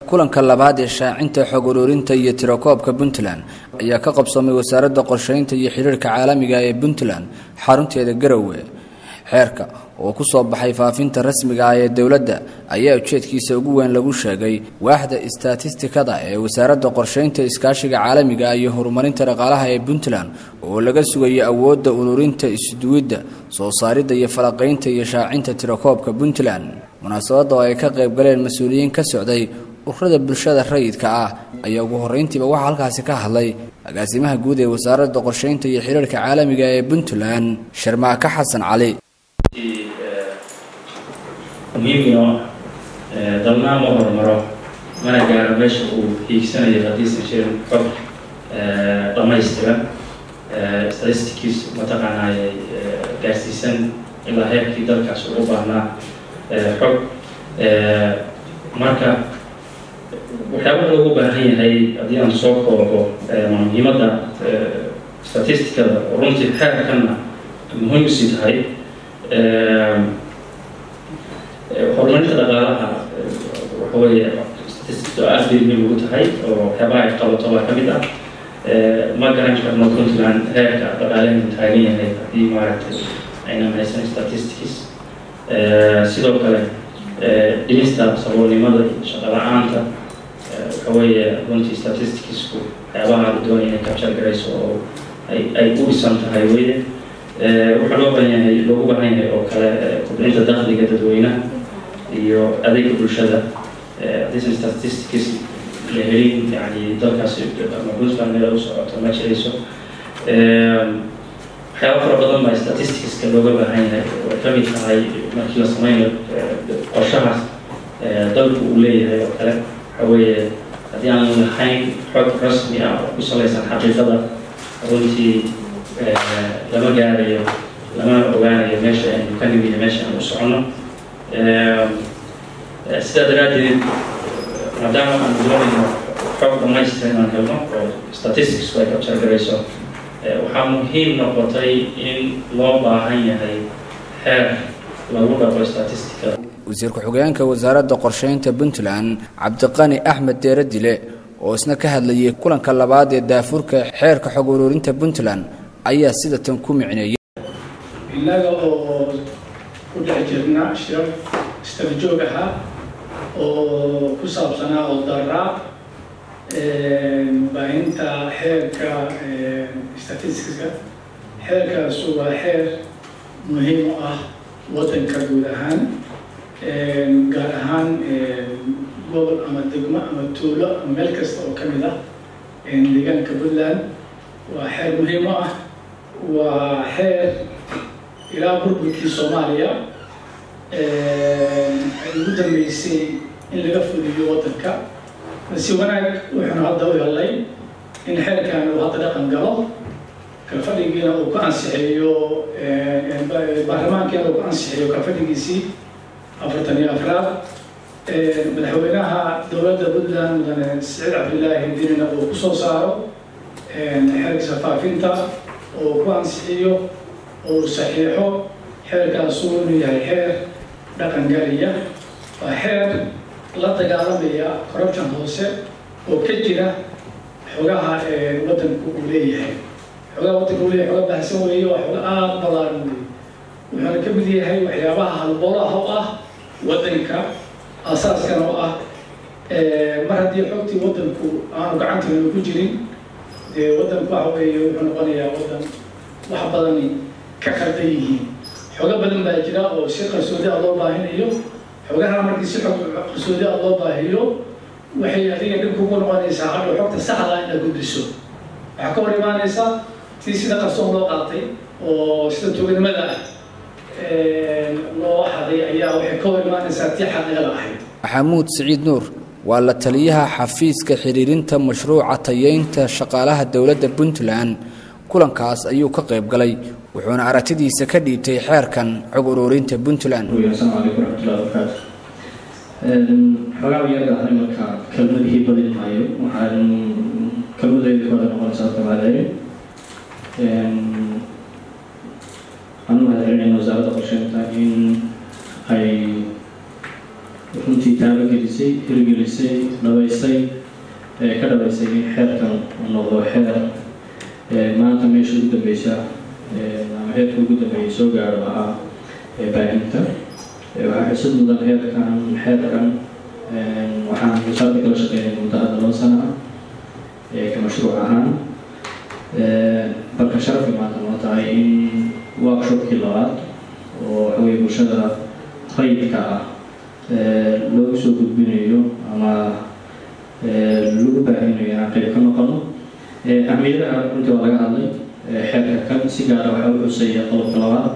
kulanka labaad ee shaacinta xog ururinta iyo tirakoobka puntland ayaa ka qabsoomay wasaaradda qorsheynta iyo xiriirka caalamiga ee puntland xarunteeda garowe xeerka oo ku soo baxay faafinta rasmiga ah ee dowladda ayaa ujeedkiisa ugu weyn lagu sheegay waaxda istatistikada ee wasaaradda qorsheynta iskaashiga caalamiga iyo horumarinta dhaqaalaha ee puntland oo laga sugayo awoodda ururinta isduwidda soo saaridda iyo falaqaynta iyo shaacinta tirakoobka puntland munaasabadda oo ay ka qayb galeen mas-uuliyiin ka socday ururada bulshada rayidka ah ayaa ugu horreyntiiba waxaa halkaasi ka hadlay agaasimaha guud ee wasaaradda qorsheynta iyo xiriirka caalamiga ee puntland sharmaaka xasan cali muhiimino dalnaa ma horumaro mana gaaro meesha uu hiigsanayo haddiisan jirin xog dhammaystiran statistikiis mataqaanaaye gaarsiisan ilaa heerkii dalkaas ugu baahnaa xog marka waxyaabaha loogu baahan yahay haddii aan soo koobo muhiimadda statisticada oo runtii xeerkanna muhiim usii tahay horumarinta dhaqaalaha waxa weeye statisticda aad bay muhiim ugu tahay oo waxyaabaha ay qabato baa ka mid ah ma garan karno puntland heerka dhaqaaleenu taagan yahay haddii maaragtay aynan haysan statistics sidoo kale dhimista saboolnimada iyo shaqo la-aanta waxa weeye runtii statisticsku waxyaabaha la doonaya inay capture garayso oo ay ay u dhisan tahay weye waxaa loo baahan yahay loogu baahan yahay oo kale kobcinta dakhliga dadweynaha iyo adeega bulshada haddiisan statistics la helin yani dalkaas ama puntland meel u socoto ma jirayso waxyaaba fara badan baa statisticska looga baahan yahay way ka mid tahay markii la sameynayo qorshahaas dalku uu leeyahay oo kale waxa weeye haddii aan lahayn xog rasmi ah oo ku salaysan xaqiiqada runtii lama gaarayo lamana ogaanayo meesha aynu ka nimiyo meesha aan u socono sidaa daraaddeed maadaama aan doonayno xog dhamaystiran inaan helno oo statisticsku ay capture garayso waxaa muhiim noqotay in loo baahan yahay xeer lagu dhaqo statisticada wasiir ku-xigeenka wasaaradda qorsheynta puntland cabdiqani axmed deere dile oo isna ka hadlayay kulanka labaad ee daafurka xeerka xog ururinta puntland ayaa sida tan ku micneeyay innaga oo ku dhex jirna shir istarjoog ahaa oo ku saabsanaa oo daraa baahinta xeerka statisticska xeerkaasu waa xeer muhiim u ah waddanka guud ahaan gaar ahaan gobol ama degmo ama tuulo ama meel kasta oo ka mid ah deegaanka puntland waa xeer muhiim u ah waa xeer ilaa burburkii soomaaliya ay ugu dambeysay in laga fuliyo waddanka si wanaag wuxuuna hadda u helay in xeerkan uu hadda dhaqan galo kalfadhigiina uu ku ansixiyo baarlamaankiina uu ku ansixiyo kalfadhigiisii afartan iyo afraad madaxweynaha dowladda puntland mudane saciid cabdillaahi dinina uu kusoo saaro xeerkiisa faafinta oo ku ansixiyo oo saxiixo xeerkaasu inuu yahay xeer dhaqan galiya waa xeer la dagaalamaya corruption hoose oo ka jira xogaha waddanku uu leeyahay xogaha waddanka uu leeyahay xoga baahsan weeye waa xoga aada balaaran weeye wuxuuna ka mid yahay waxyaabaha halboolaha u ah waddanka asaaskana u ah mar haddii xogtii waddanku aanu gacanteenu ku jirin dee waddanku waxa weeye wuxuu noqonayaa waddan wax badani ka khaldan yihiin xogo badan baa jira oo si qarsoodi ah loo baahinayo xogaha markii si xog qarsoodi ah loo baahiyo waxay adiga dhib kugu noqonaysaa hadhow xogta saxda ah inaad gudbiso waxaa ka hor imaanaysaa tii sida qarsoon loo qaatay oo sida tuuganimada ah loo haday ayaa waxay ka hor imaanaysaa tii xaqiiqada ahayd maxamuud siciid nuur waa la taliyaha xafiiska xiriirinta mashruuca tayeynta shaqaalaha dowladda puntland kulankaas ayuu ka qayb galay wuxuuna aragtidiisa ka dhiibtay xeerkan xog ururinta puntland asalaamu calaykum waraxmatullahi wabarakaatu xogaa yar ahna marka kelmadihii badin maayo waxaan kelmadayda kooda noqonaysaa dabaadeeye waxaan u mahadcelinayna wasaaradda qorsheynta in ay runtii taalo gelisay hirgelisay hirgelisay dhabaysay ka dhabaysay in xeerkan uu noqdo xeer maanta meesha ugu dambeysa ama heerka ugu dambeeyay soo gaaro ahaa baahinta waxaa xusad mudan heerkan xeerkan waxaan wasaaradda kala shaqeynay muddo hadda laba sana ah ka mashruuc ahaan balka sharafay maanta noo tahay in workshopkii labaad oo waxaweye bulshada rayidka ah loogu soo gudbinayo ama lagu baahinayo inaan qayb ka noqono ahmiyadaha runtii waa laga hadlay xeerka kan si gaara waxaa u xuseeya qodobka labaad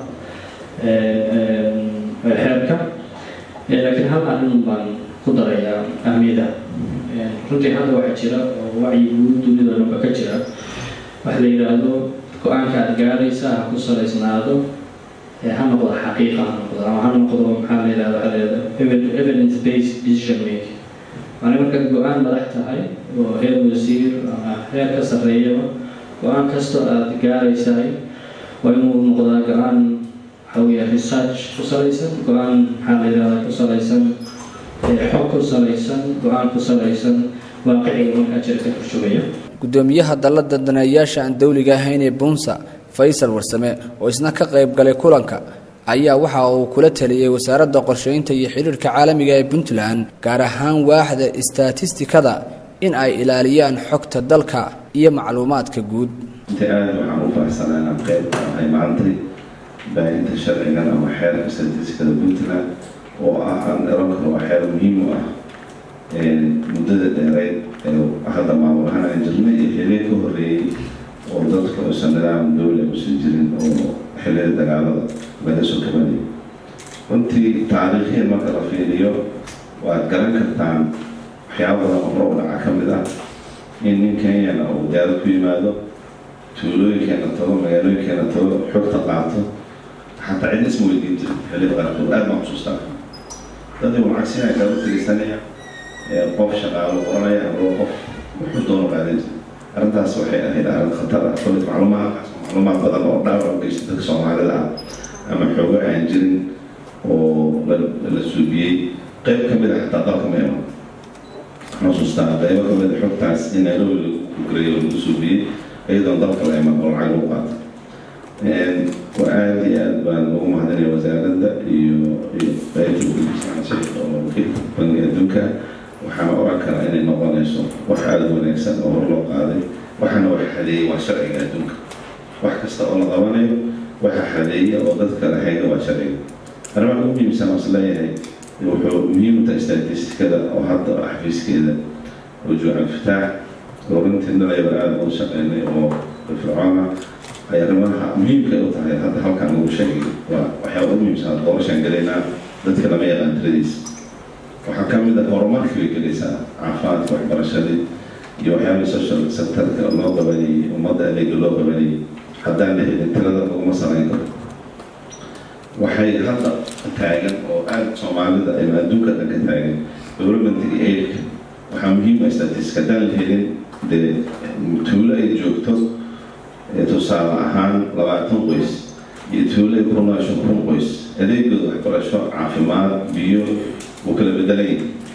xeerka laakiin hal arrin baan ku darayaa ahmiyadaha runtii hadda waxaa jira oo wacyi guud dunida dhanba ka jira waxa la yidhaahdo go-aanka aad gaaraysa ha ku salaysnaado ha noqdo xaqiiqa ha noqdo ama ha noqdo maxaa la yidhahda waxa la yidhahda evidence based decision making maana markaad go-aan madax tahay oo heer wasiir ama heer ka sarreeyaba go-aan kastoo aada gaaraysahay waa inuu noqdaa go-aan waxaa weeya research ku salaysan go-aan maxaa la yidhahdaa ku salaysan xog ku salaysan go-aan ku salaysan waaqiciga markaa jira ka turjumaya gudoomiyaha dallada daneeyaasha aan dowliga ahayn ee buunsa faysal warsame oo isna ka qayb galay kulanka ayaa waxa uu kula taliyey wasaaradda qorsheynta iyo xidhiirhka caalamiga ee puntland gaar ahaan waaxda istatistikada in ay ilaaliyaan xogta dalka iyo macluumaadka guud inta aada waxaan u faraxsanaa inaan qayb ka ahay maantay baahinta sharcigan ama xeerka statistikada puntland oo ah aan eran karo waa xeer muhiim u ah muddada dheereyd ee hadda maamulahaan aan jirnay iyo xilliya ka horreeyey oo dadka uusan nidaam dowla usan jirin oo xilliyada dagaalada laga soo kabanayay runtii taariikhiyan marka la fiiriyo waad garan kartaan waxyaaba badan oo hore u dhaca ka mid ah in nin kenyana uu diyaarad ku yimaado tuulooyinkeena tago magaalooyinkeena tago xogta qaato xataa cid isma weydiin jirin xilliyada qaarkood aad baan xusuustaa dadii uu cagsinaya kala tegeysanaya qof shaqaalo qoranaya ama qof wuxuu doono qaadan jiray arrintaas waxay ahayd arrin khatar ah kolley macluumaad macluumaad badan oo dhaawac u geysta dadka soomaalida ah ama xoogo aan jirin oo la suubiyey qayb ka mid a xataa dalka ma iman xusuustaa qaybo ka mid a xogtaas in nairobi lagu gureeyo lagu suubiyey iyadoon dalka la iman oo lacag lagu qaato waa aada iyo aad baan ugu mahadinaya wasaaradda iyo iyo qaybta ugudisanashay oo bangiga adduunka waxaana oran karaa inay noqonayso wax aada wanaagsan oo hor loo qaaday waxaana wax xadeeyey waa sharciga adduunka wax kasta oo la qabanayo waxa xadeeya oo dadka la hayga waa sharciga arrimaha ugu muhiimsan oo isleeyahay wuxuu muhiim u tahay statistikada oo hadda xafiiskeeda oo juucan fitaax oo runtii dhalaybar aada ugu shaqeynay oo fircoona ay arrimaha muhiimka u tahay hadda halkan lagu sheegay waa waxyaaba ugu muhiimsan doorashaan gelaynaa dadka lama yaqaan tiradiisa waxaa ka mid ah horumarkii bay gelaysaa caafimaadka waxbarashadii iyo waxyaabay social sectorka loo qabanayay ummadda adeega loo qabanayay haddaan la helin tirada laguma samayn karo waxay hadda taagan oo aada soomaalida ama adduunka dhan ka taagan developmentiga aidka waxaa muhiim ah statistic haddaan la helin dee tuulo ay joogto tusaale ahaan labaatan qoys iyo tuulo ay ku noosho kun qoys adeegooda waxbarasho caafimaad biyo wuu kala bedelan yahay